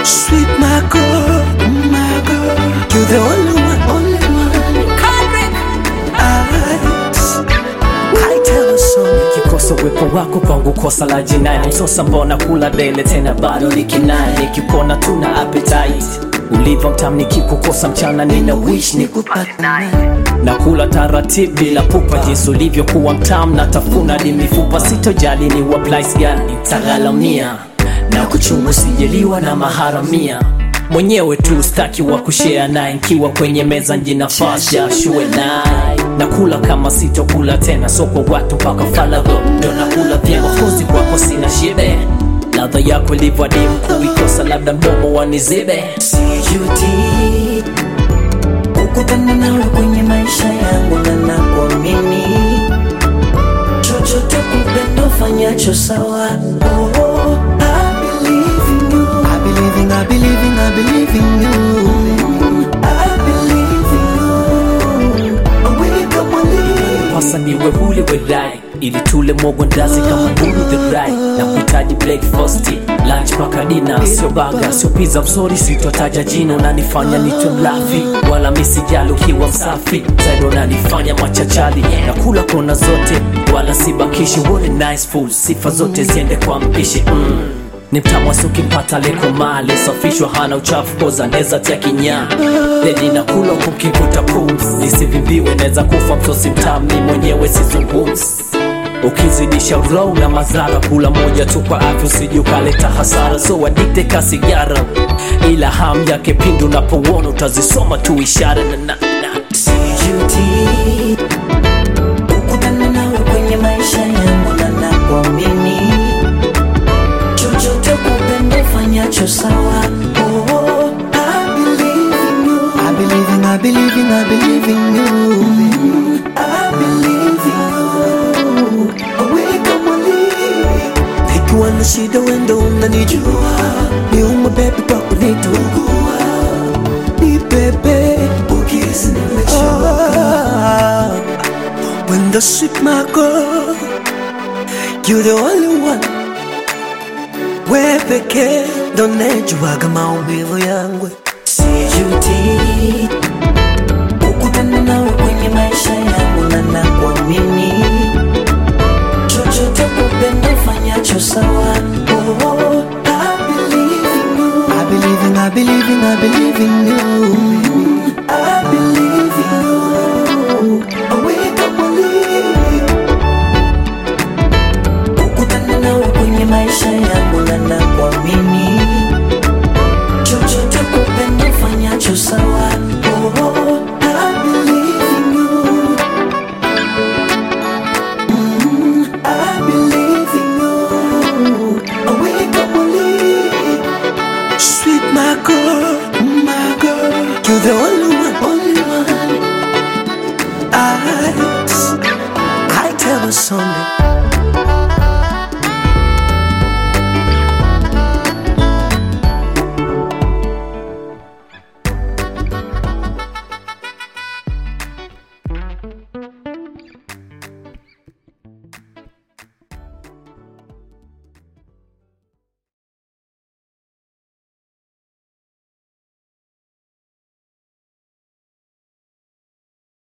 Sweet my girl, my girl. You're the only one, only one. Eyes. I tell her so. Kikosa uwepo wako kwangu kosa la jinai msosa mbona kula dele tena bado nikinai nikikona tuna appetite ulivyo mtam nikikukosa mchana nina wish nikupate na kula taratibu bila pupa jinsi ulivyokuwa mtam na tafuna di mifupa sitojali ni wa place gani tagalamia na kuchungu sijeliwa na maharamia mwenyewe tu staki wa kushare naye nkiwa kwenye meza njinafasi ashue naye nakula kama sitokula tena so kwa watu mpaka falago ndo nakula vyema kozi kwako sina shibe ladha yako ilivyoadimu kuikosa labda mdomo wanizibe sijuti kukutana nawe kwenye maisha yangu na nakuamini chochote kupendo fanyacho sawa oh, I believe in you. I believe in, I believe in, I believe in you. I believe in you. Aweka mwili. pasa niwe huli wedai ili tule mogo ndazi kama mbulu the right na kuhitaji breakfast lunch mpaka dina sio baga sio pizza msori sitotaja jina unanifanya nitwe mlafi wala misijali ukiwa msafi zaidi unanifanya machachali na kula kona zote wala sibakishi what a nice food sifa zote ziende kwa mpishi mm. ni mtamwasi ukimpata leko mali safishwa hana uchafu koza neza tia kinyaa ledi na kula kumkivuta pums nisivimbiwe neza kufa msosi mtami mwenyewe sizungumzi ukizidisha row na madhara kula moja tu kwa afya usije ukaleta hasara so adikte ka sigara ila ham yake pindu unapouona utazisoma tu ishara na, na, na. sijuti kukutana nawe kwenye maisha yangu na nakuamini chochote kupendo fanyacho sawa oh, I believe in you. I believe in, I believe in, I believe in you. I believe in you. Aweka mwili. Nikiwa na shida wendo unanijua, niuma bebi kwa kunitugua, ni bebe ukisi nimechoka. When the sweet my girl, you the only one. Wewe pekee ndo unayejuaga maumivu yangu. sijuti kukutana nawe kwenye maisha yangu na nakuamini chochote kupendo fanyacho sawa oh, I believe in you. I believe in, I believe in, I believe in you.